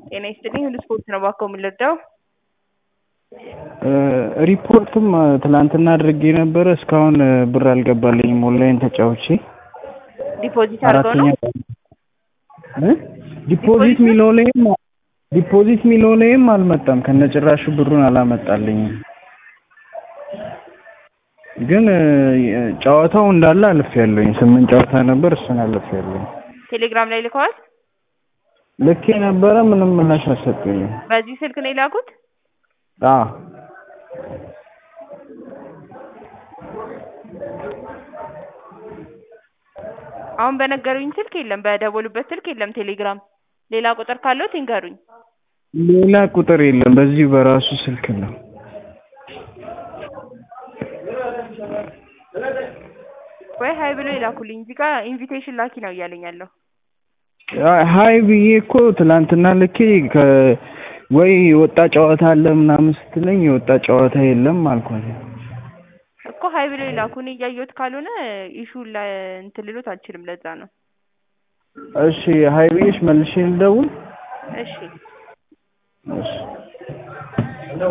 ጤና ይስጥልኝ ሁሉ ስፖርት ነው እባክዎ የምንረዳው? ሪፖርትም ትላንትና አድርጌ ነበረ እስካሁን ብር አልገባልኝም ኦንላይን ተጫውቼ ዲፖዚት አድርገው ነው? እ ዲፖዚት ሚለው ላይም ዲፖዚት ሚለው ላይም አልመጣም ከነጭራሹ ብሩን አላመጣልኝም። ግን ጨዋታው እንዳለ አልፌያለሁኝ ስምንት ጨዋታ ነበር እሱን አልፌያለሁኝ። ቴሌግራም ላይ ልከዋል? ልኬ ነበረ ምንም ምላሽ አልሰጡኝም። በዚህ ስልክ ነው የላኩት? አዎ አሁን በነገሩኝ ስልክ የለም በደወሉበት ስልክ የለም ቴሌግራም ሌላ ቁጥር ካለዎት ይንገሩኝ። ሌላ ቁጥር የለም በዚሁ በራሱ ስልክ ነው። ወይ ሀይ ብሎ ይላኩልኝ እዚህ ጋር ኢንቪቴሽን ላኪ ነው እያለኝ ያለው። ሀይ ብዬ እኮ ትላንትና ልኬ ከ ወይ የወጣ ጨዋታ አለ ምናምን ስትለኝ የወጣ ጨዋታ የለም አልኳት። እኮ ሀይ ብሎ ይላኩ እኔ እያየሁት ካልሆነ ኢሹ እንትን ልሎት አልችልም ለዛ ነው። እሺ ሀይ ብዬሽ መልሼ ልደውል? እሺ እሺ